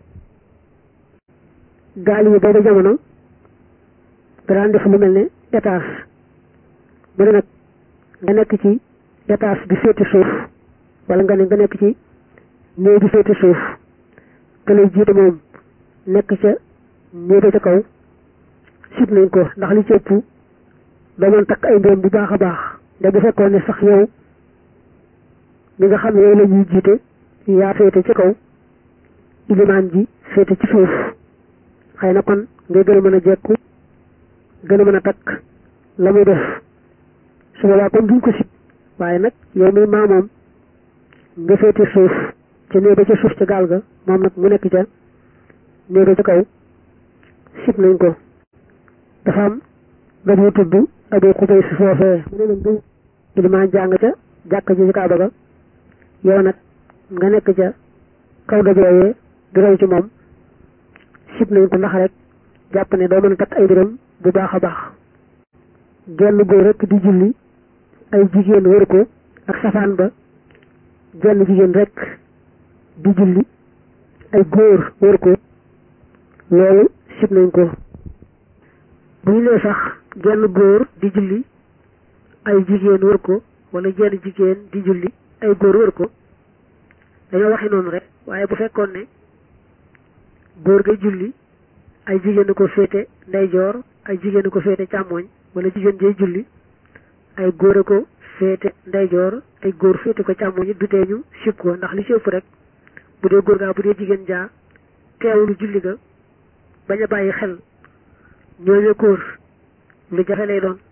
Speaker 2: gaal yi booba jamono daan def lu mel ne étage mu ne nag nga nekk ci étage bi féete suuf wala nga ne nga nekk ci néeg bi féete suuf te lay jiite moom nekk ca néeg ca kaw sib nañ ko ndax li ci ëpp doo mën takk ay mbiram bu baax a baax nde bu fekkoon ne sax yow mi nga xam ne yow la ñuy jiite yaa féete ci kaw ilimaan ji féete ci suuf xëy na kon ngay gën a mën a jekku gën a mën a takk la muy def su boobaa kon duñ ko sib waaye nag yow mi maamoom nga féete suuf ca néeg ba ca suuf ca gaal ga moom nag mu nekk ca néeg ba ca kaw sib nañ ko dafa am nga ñu tudd abu xubay si foofee mu ne leen ilimaan jàng ca jàkk ji ci kaaba ga yow nag nga nekk ca kaw dajooyee di roy ci moom sib nañ ko ndax rek jàpp ne doo mën a takk ay mbiram bu baax a baax genn góor rek di julli ay jigéen wër ko ak safaan ba genn jigéen rek di julli ay góor wër ko loolu sib nañ ko bu ñu nee sax genn góor di julli ay jigéen wër ko wala jenn jigéen di julli ay góor wër ko dañoo waxi noonu rek waaye bu fekkoon ne góor ga julli ay jigéen ko féete ndeyjoor ay jigéen ko féete càmmooñ wala jigéen jay julli ay góor a ko féete ndeyjoor ay góor féete ko càmmooñ du tee ñu sib ko ndax li ci ëpp rek bu dee góor gaa bu dee jigéen jaa teewlu julli ga bañ a bàyyi xel ñooñu góor lu jafe lay doon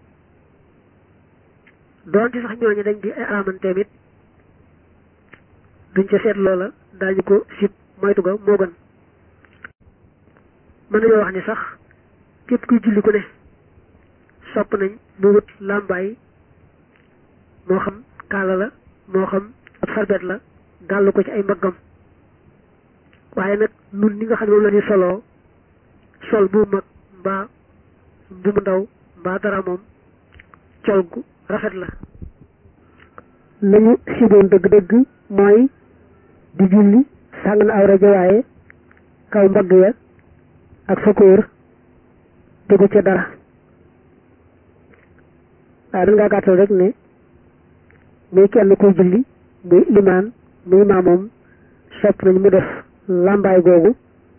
Speaker 2: doon ci sax ñooñu dañ di ay aramanteem it duñ ca seet loola daañu ko sib moytu ga moo gën mën nañoo wax ni sax képp kuy julli ku ne sopp nañ mu wut làmbaay moo xam kaala la moo xam ab sarbet la gàll ko ci ay mbaggam waaye nag nun ni nga xam ne moom la ñuy soloo sol bu mag mbaa bu mu ndaw mbaa dara moom col gu rafet la
Speaker 1: lañu siboon dëgg-dëgg mooy di julli sàng na aw rajo waaye kaw mbagg ya ak fa kóor tegu ca dara waaye dañ ngaa gàttal rek ne muy kenn kuy julli muy limaan muy maamoom sopp nañ mu def làmbaay googu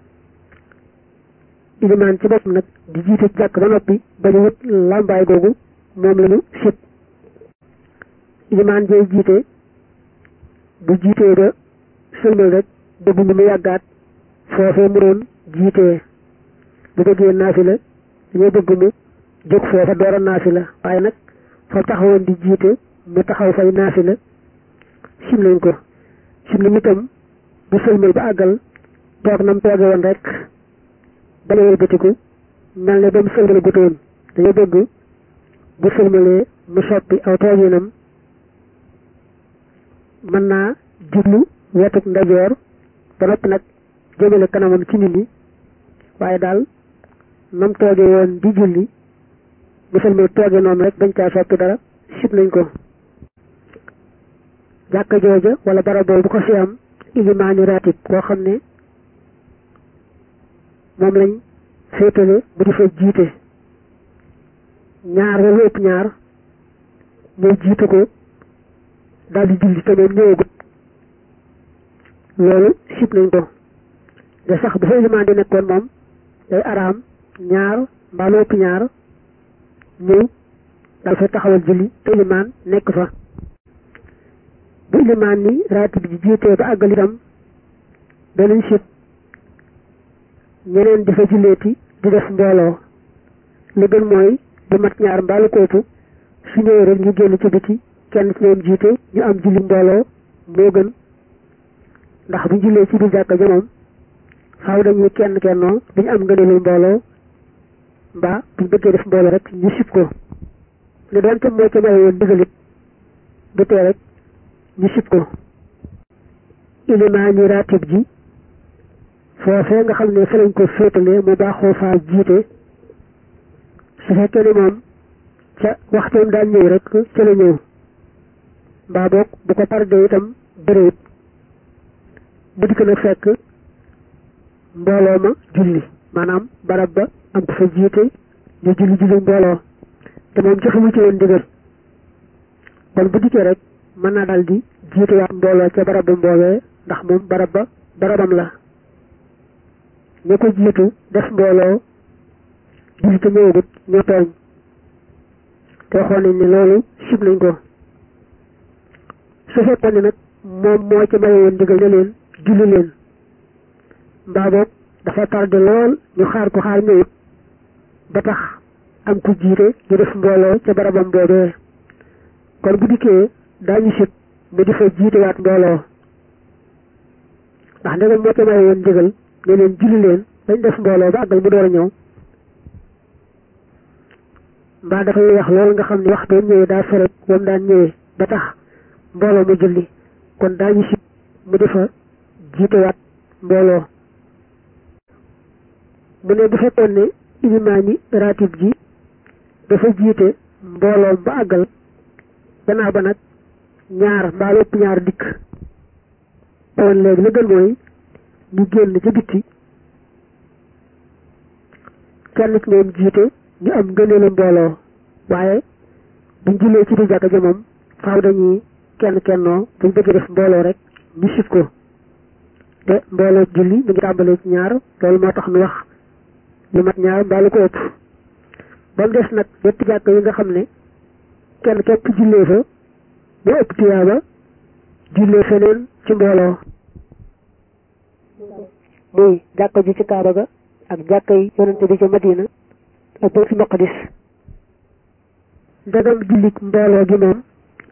Speaker 1: ilimaan ci boppam nag di jiite jàkk ba noppi bañu wut làmbaay googu moom lañu sib ilimaan jay jiite bu jiitee ba sëlmal rek bëgguñu mu yàggaat foofee mu doon jiitee bu bëggee naafila dañoo bëgg mu jóg foofa door a naafila waaye nag fa taxawoon di jiite mu taxaw fay naafila sim nañ ko sim nañ itam bu sëlmal ba àggal toog nam tooge woon rek bala wëlbatiku mel ne ba mu sëlmal gutoon dañoo bëgg bu sëlmalee mu soppi aw tooginam mën naa jublu wetuk ndajoor ba noppi nag jëmale kanamam ci nit ñi waaye daal nam tooge woon di julli bu sëlmal tooge noonu rek bañ caa soppi dara sib nañ ko jàkka jooja wala barab boobu bu ko fi am ilimaani ratib koo xam ne moom lañ féetale bu di fa jiite ñaar wala ëpp ñaar ñooy jiite ko daal di julli te moom ñëwagut loolu sib nañ ko de sax bu fa ilimaan di nekkoon moom day araam ñaar mbaa lu ëpp ñaar ñëw daal fa taxawal julli te ilimaan nekk fa bu ilimaan ni raatib ji jiitee ba àggal itam danañ sib ñeneen di fa julleeti di def mbooloo li gën mooy du mat ñaar mbaalu kootu su ñëwee rek ñu génn ci biti kenn ci ñoom jiite ñu am julli mbooloo moo gën ndax bu jullee ci biir jàkka ja moom faaw dañuy kenn kennoo duñu am ngëneelu mbooloo
Speaker 2: mbaa buñ bëggee def mbooloo rek ñu sib ko ne doonte moo ca maye woon ndigalit du tee rek ñu sib ko ilimaani ratib ji foofee nga xam ne fa lañ ko féetale mu baaxoo faa jiite su fekkee ne moom ca waxtoom daan ñëw rek ca la ñëw mbaa boog bu ko tardé itam bëréet bu dikk nag fekk mbooloo ma julli maanaam barab ba am ko fa jiite ñu julli julli mbooloo te moom joxewu ci woon ndigal kon bu dikkee rek mën naa daal di jiite waat mbooloo ca barab ba mbooloo ndax moom barab ba barabam la ña ko jiitu def mbooloo julli te ñëwagut ñoo tooñ te waxoon nañ ne loolu sib nañ ko su fekkoon ne nag moom moo ci maye woon ndigal ne leen julli leen mbaa boog dafa tardé lool ñu xaar ko xaar ñëwut ba tax am ku jiite ñu def mbooloo ca barabam boobee kon bu dikkee daañu sib mu di fa jiitewaat mbooloo ndax ndegam moo ci maye woon ndigal ne leen julli leen dañ def mbooloo ba àggal mu door a ñëw mbaa dafay wax loolu nga xam ne waxtu ñëwee daa ferek wam daan ñëwee ba tax mbooloo mu julli kon daañu sib mu defa jiitewaat mbooloo mu ne bu fekkoon ne ilimaani ratib ji dafa jiite mbooloo ba àggal gannaaw ba nag ñaar mbaa lépp ñaar dikk kon léegi la gën mooy ñu génn ca bitti kenn ci ñoom jiite ñu am ngëneelu mbooloo waaye buñ jullee ci di jàkka ja moom faaw dañuy kenn kennoo buñ bëgg def mbooloo rek ñu sib ko te mbooloo julli mi ngi tàmbalee ci ñaar loolu moo tax nu wax lu mat ñaar mbaa lu ko ëpp ba mu des nag ñetti jàkk yi nga xam ne kenn képp jullee fa mu ëpp tiyaaba jullee feneen ci mbooloo muy jàkka ji ci Kaaba ga ak jàkka yi yonente bi ci Madina ak Baytul Maqdis ndegam jullit mbooloo gi moom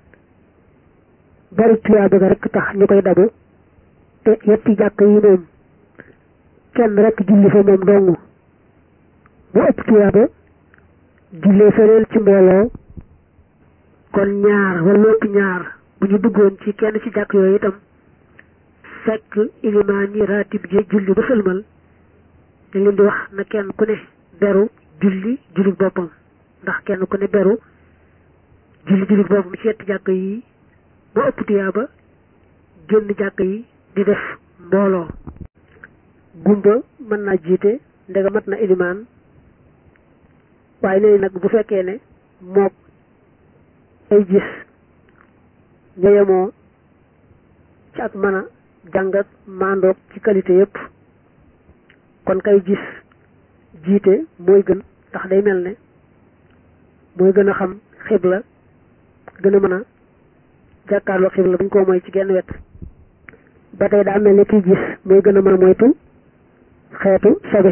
Speaker 2: bari tuyaaba ga rek tax ñu koy dabu te yetti jàkk yi moom kenn rek julli fa moom dong bu ëpp tuyaaba jullee feneen ci mbooloo kon ñaar wala ëpp ñaar bu ñu duggoon ci kenn ci jàkk yooyu itam fekk ilimaan yi raatib ji julli ba sëlmal dañ leen di wax na kenn ku ne beru julli julli boppam ndax kenn ku ne beru julli julli boppam ci yetti jàkk yi ba ëpp tuyaaba génn jàkk yi di def mbooloo gumba mën naa jiite ndega mat na ilimaan waaye léegi nag bu fekkee ne mook ay gis ñoyemoo ci ak mën a jàng ak maandoog ci qualité yépp kon kay gis jiite mooy gën ndax day mel ne mooy gën a xam xibla gën a mën a jàkkaarloo xibla buñ ko mooy ci genn wet ba tey daa mel ne kiy gis mooy gën a mën a moytu xeetu sobe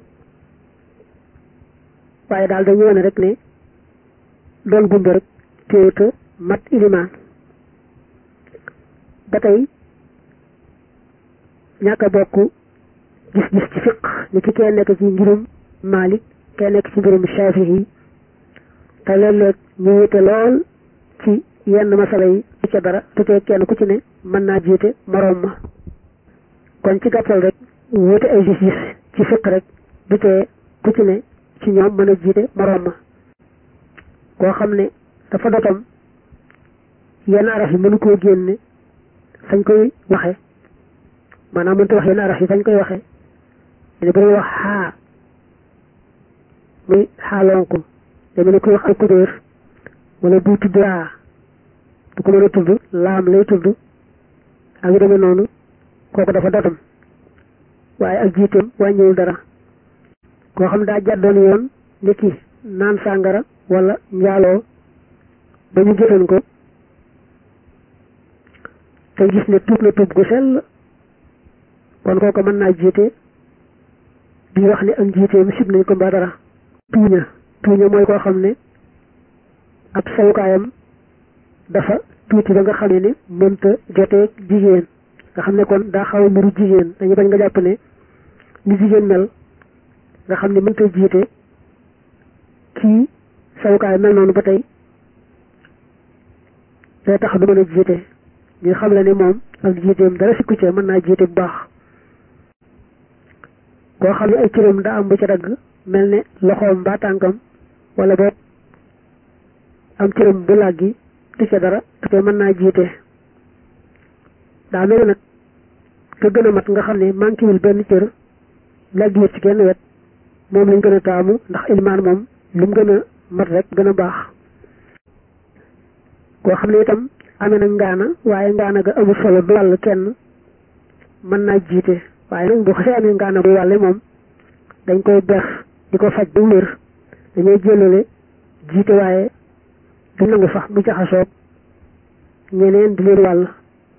Speaker 2: waaye daal dañu wone rek ne doon gumba rek téewuta mat ilimaan ba tey ñàkk a bokk gis-gis ci fiq ni ki kee nekk ci ngirum Malik kee nekk ci ngirum Shafi'i te léeg-léeg ñu wute lool ci yenn masala yi du ca dara te tee kenn ku ci ne mën naa jiite moroom ma kon ci gàttal rek wute ay gis-gis ci fiq rek du tee ku ci ne ci ñoom mën a jiite moroom ma koo xam ne dafa dotam yenn araf yi mënu koo génne fañ koy waxe maanaam mënta wax yenn araf yi fañ koy waxe ne bu wax xaa muy xaalonku dama ne koy wax alkudéer wala buy tudd raa du ko mën a tudd laam lay tudd ak yu demee noonu kooku dafa dotam waaye ak jiiteem wàññiwul dara koo xam daa jàddoon yoon niki naan sàngara wala njaaloo ba ñu jëtan ko te gis ne tuub na tuub gu sell kon kooku mën naa jiite di wax ne ak jiiteem sib nañ ko mbaa dara tuuña tuuña mooy koo xam ne ab sawukaayam dafa tuuti ba nga xam ne ni mënta joteeg jigéen nga xam ne kon daa xaw a muru jigéen dañu bañ nga jàpp ne ni jigéen mel nga xam ne mënta jiite ci sawukaay mel noonu ba tey day tax du mën a jiite ñu xam la ne moom ak jiiteem dara sikku ca mën naa jiite bu baax koo xam ne ay cëram daa am bu ca dagg mel ne loxoom mbaa tànkam wala boog am cëram bu làggi du ca dara te mën naa jiite daa mel nag ka gën a mat nga xam ne manquéwul benn cër làggiwut ci kenn wet moom lañ gën a taamu ndax ilmaan moom lu mu gën a mat rek gën a baax koo xam ne itam amee na ngaana waaye ngaana ga amul solo du wàll kenn mën naa jiite waaye nag bu xasee amee ngaana buy wàlle moom dañ koy bex di ko faj ba wér dañuy jëlale jiite waaye du nangu sax mu jaxasoog ñeneen di leen wàll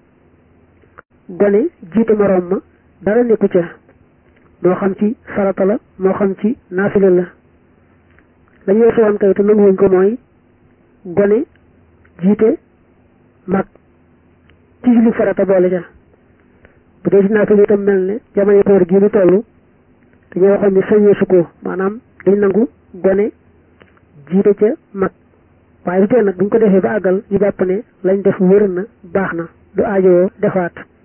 Speaker 2: gone jiite moroom ma dara nekku ca moo xam ci farata la moo xam ci naafila la lañu weesu woon kay te nanguwuñ ko mooy gone jiite mag ci julli farata boole ca bu dee ci naafila itam mel ne jamono koor gi ñu toll dañoo waxoon ni sañeesu ko maanaam dañ nangu gone jiite ca mag waaye du tee nag buñ ko defee ba àggal ñu jàpp ne lañ def wér na baax na du aajowoo defaat